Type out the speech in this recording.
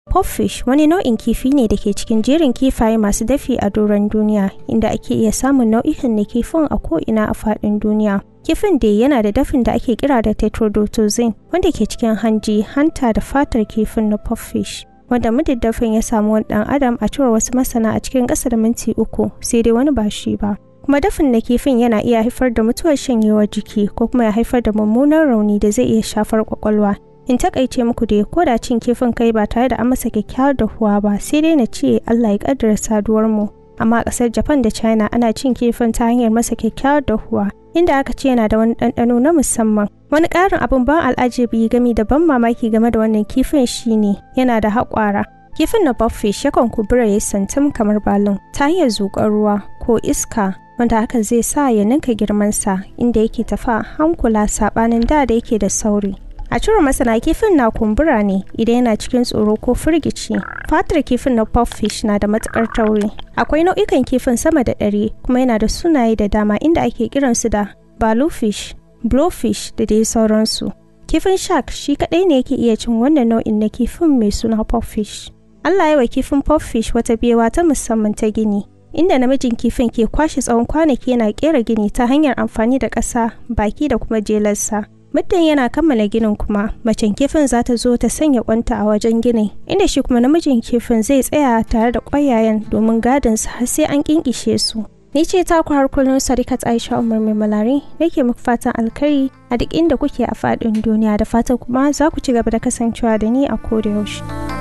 Pupfish wani nau'in kifi ne da ke cikin jerin kifaye masu dafi a doron duniya inda ake iya samun nau'ikan na kifin a ko'ina a faɗin duniya. Kifin dai yana da dafin da ake kira da tetrodotoxin wanda ke cikin hanji, hanta da fatar kifin na pupfish. Wanda mudiddafin ya samu wani ɗan adam a cewar wasu masana a cikin ƙasa da minti uku sai dai wani ba shi ba. Kuma dafin na kifin yana iya haifar da mutuwar shanyewar jiki ko kuma ya haifar da mummunan rauni da zai iya shafar kwakwalwa. In takaice muku dai ko da cin kifin kai ba tare da an masa kyakkyawar dahuwa ba sai dai na ce Allah ya kaddara saduwar mu. Amma a ƙasar Japan da China ana cin kifin ta hanyar masa kyakkyawar dahuwa inda aka ce yana da wani ɗanɗano na musamman. Wani ƙarin abin ban al'ajabi gami da ban mamaki game da wannan kifin shine yana da haƙwara. Kifin na buffish yakan kubura ya santum kamar balon ta hanyar zuƙar ruwa ko iska wanda hakan zai sa ya ninka girmansa inda yake tafa hankula saɓanin da da yake da sauri. A cewar masana kifin na kumbura ne idan yana cikin tsoro ko firgici. Fatar kifin na puffish na da matukar tauri. Akwai nau'ikan kifin sama da ɗari kuma yana da sunaye da dama inda ake kiransu da bluefish, blowfish da dai sauransu. Kifin shark shi kaɗai ne yake iya cin wannan nau'in na kifin mai suna puffish. Allah ya wa kifin puffish wata bewa ta musamman ta gini. Inda namijin kifin ke kwashe tsawon kwanaki yana kera gini ta hanyar amfani da ƙasa, baki da kuma jelarsa. muddin yana kammala ginin kuma macen kifin za ta zo ta sanya kwanta a wajen ginin inda shi kuma namijin kifin zai tsaya tare da ƙwayayen domin gadin su har sai an kinkishe su ni ce ta ku har kullum sadikat aisha umar mai malari nake muku fatan alkhairi a duk inda kuke a faɗin duniya da fatan kuma za ku ci gaba da kasancewa da ni a koda yaushe